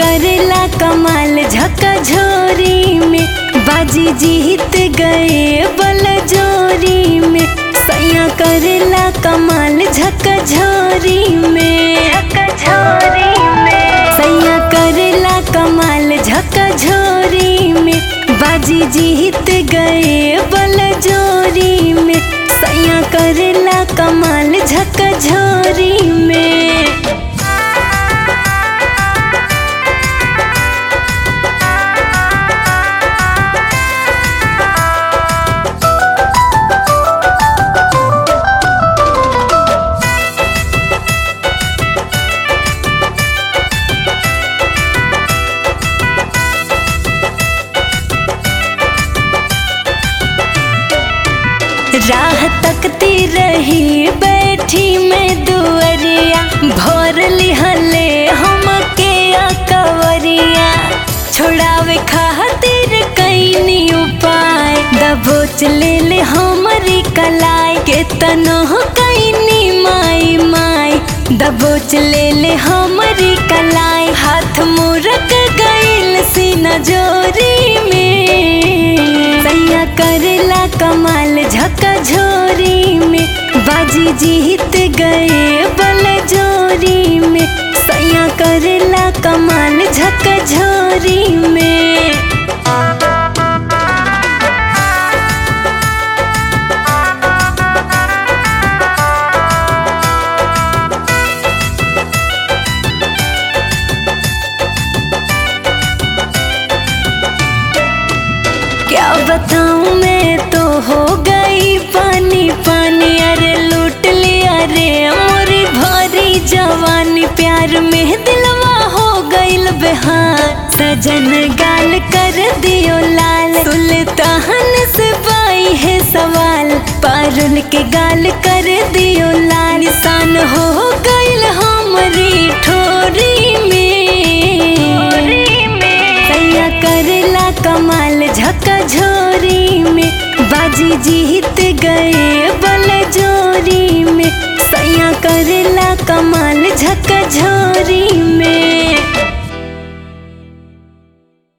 करेला कमाल झका झोरी में बाजी जीत गए बल जोरी में सैया करेला कमाल झका झोरी में झोरी में सैया करेला कमाल झका झोरी में बाजी जीत गए बल जोरी में सैया करेला कमाल झका झोरी में राह तकती रही बैठी में दुअरिया भोर लिहले हम के कवरिया छोड़ावे खातिर कैनी उपाय दबोच ले ले हमरी कलाई के तनो कैनी माई माई दबोच ले ले हमरी कलाई हाथ मुरक गइल सीना जोरी में सैया करेला कमाल झका झोरी में बाजी जीत गए बल जोरी में सैया करेला कमाल झका झोरी में क्या बताऊं मैं तो हो गई पानी पानी अरे लूट लिया रे मोरी भारी जवानी प्यार में दिलवा हो गइल बेहार सजन गाल कर दियो लाल सुल्तान से बाई है सवाल पारुल के गाल कर दियो लाल निशान हो गइल हमरी ठोरी में सैया करेला कमाल झका झोरी में बाजी जीत गए